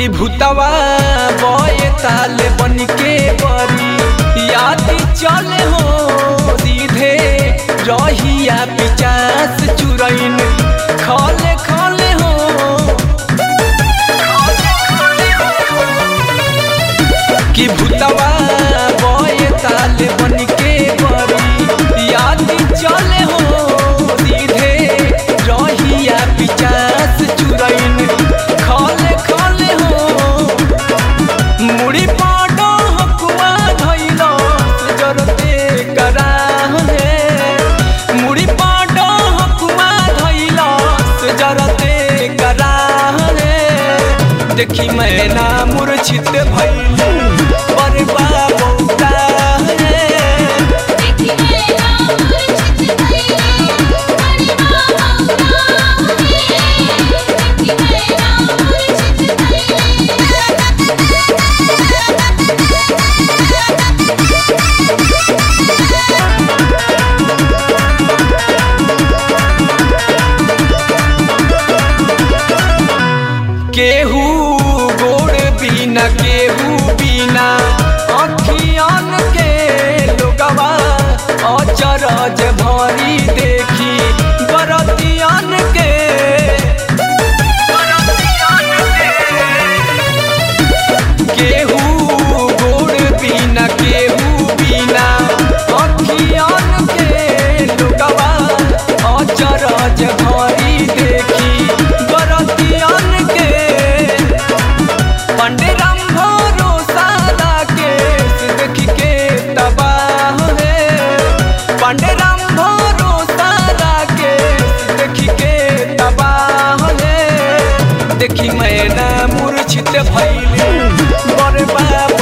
कि भूतवा बये ताल बन के बरी याद चले हो सीधे रहिया पिचास चुरैन खले खले हो कि भूतवा बये ताल बन के बरी याद चले हो सीधे रहिया पिचास चुरैन खले खले हो मुड़ी पाडो हकुआ धैल जरते कराहले मुड़ी पाडो हकुआ धैल जरते कराहले देखी मैना मूर्छित भैल पर बाबा देखी मैना मूर्छित भइले बड़ी बाबा देखी मैना मूर्छित केहू गोड़ बिना केहू बिना अखियन के लोगवा अचरज भरी देखी बरतियन के केहू गोड़ बिना केहू बिना अखियन के लोगवा अचरज भरी देखी बरतियन के पंडे राम भरोसा के देख के तबाह है पंडे राम भरोसा के देख के तबाह है देखी मैना मूर्छित भैले बड़े बाबा